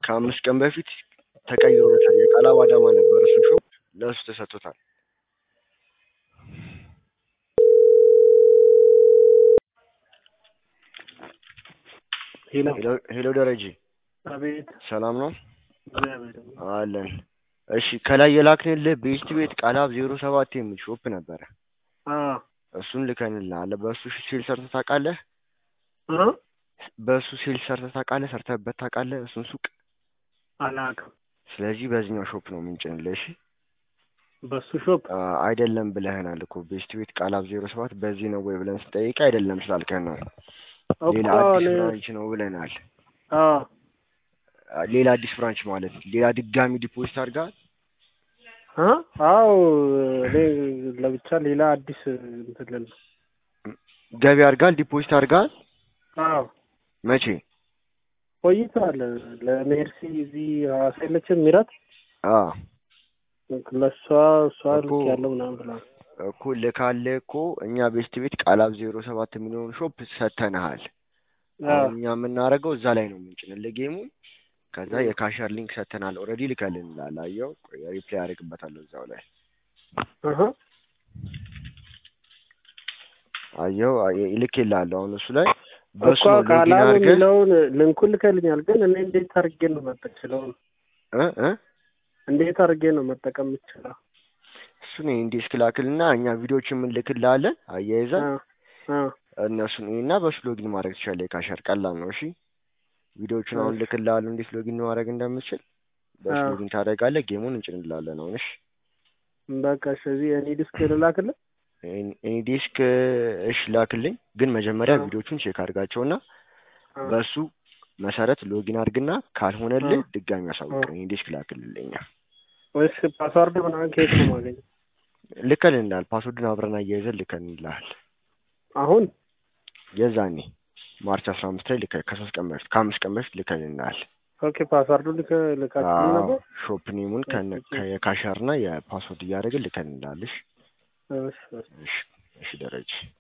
ከአምስት ቀን በፊት ተቀይሮለታል። የቃላብ አዳማ ነበር እሱ ሾፕ ለእሱ ተሰጥቶታል። ሄሎ ሄሎ- ሄሎ ደረጀ አቤት ሰላም ነው እግዚአብሔር ይመስገን። አለን። እሺ ከላይ የላክንልህ ቤስት ቤት ቃላብ ዜሮ ሰባት የሚል ሾፕ ነበረ። አ እሱን ልከንልሃል። በእሱ ሴል ሰርተህ ታውቃለህ? እ በእሱ ሴል ሰርተህ ታውቃለህ? ሰርተህበት ታውቃለህ? እሱን ሱቅ። አላውቅም። ስለዚህ በዚህኛው ሾፕ ነው የምንጭንልህ። እሺ በሱ ሾፕ አ፣ አይደለም ብለህናል እኮ ቤስት ቤት ቃላብ ዜሮ ሰባት በዚህ ነው ወይ ብለን ስጠይቅ አይደለም ስላልከን ነው። ሌላ እኮ አዲስ እኔ ብራንች ነው ብለናል። አ አ፣ ሌላ አዲስ ብራንች ማለት ሌላ ድጋሚ ዲፖዚት አድርጋል። አ አዎ እኔ ለብቻ ሌላ አዲስ እንትን ልል ነው። ገቢ አድርጋል፣ ዲፖዚት አድርጋል። አዎ መቼ? ቆይቷል። ለሜርሲ እዚህ ሐዋሳ የለችም ሚራት አ ለእሷ እሷ እኮ ልክ ያለው ምናምን ብላ እኮ ልካለ እኮ እኛ ቤስት ቤት ቃላብ ዜሮ ሰባት የሚለውን ሾፕ ሰተንሃል። አሁን እኛ የምናደርገው እዛ ላይ ነው የምንጭንልህ ጌሙን። ከዛ የካሸር ሊንክ ሰተናል። ኦልሬዲ ልከልንላል። አየው፣ ቆይ ሪፕላይ አደርግበታለሁ እዛው ላይ አሀ አየው፣ አየ- ልኬልሃለሁ። አሁን እሱ ላይ በሱ እኮ ነው ሎጊን ቃላብ አድርገህ የሚለውን ልንኩን ልከልኛል። ግን እኔ እንዴት አድርጌ ነው መጠቅችለው? እ እ እንዴት አድርጌ ነው መጠቀም የምችለው? እሱን ኢንዲስክ ላክልና እኛ ቪዲዮዎችን የምንልክልሃለን አያይዘን አ አ እነሱን እና በሱ ሎጊን ማድረግ ትችላለህ። የካሸር ቀላል ነው። እሺ ቪዲዮዎቹን አሁን እሺ። ልክልሃለሁ እንዴት ሎጊን ማድረግ እንደምችል በሱ አዎ። ሎጊን ታደርጋለህ። ጌሙን እንጭንልሃለን አሁን። እሺ በቃ እሺ፣ እዚህ እኔ ዲስክ ልላክልህ። ኤኒ ዲስክ እሺ ላክልኝ፣ ግን መጀመሪያ አዎ። ቪዲዮቹን ቼክ አድርጋቸውና አ በሱ መሰረት ሎጊን አድርግና ካልሆነልህ አዎ። ድጋሚ አሳውቅ። አዎ። ኤኒ ዲስክ ላክልልኛ። ወይስ ፓስዋርድ ምናምን ከየት ነው የማገኘው? ልከልንልሃል። ፓስወርድን አብረን አያይዘን ልከልንልሃል። አሁን የዛኔ ማርች አስራ አምስት ላይ ልከ ከሶስት ቀን በፊት ከአምስት ቀን በፊት ልከልንልሃል። ኦኬ፣ ፓስዋርዱ ልክ ልካችሁ ነበር። ሾፕ ኔሙን ከነ- ከየካሸርና የፓስወርድ እያደረግን ልከልንልሃል። እሺ እሺ፣ እሺ። እሺ እሺ ደረጀ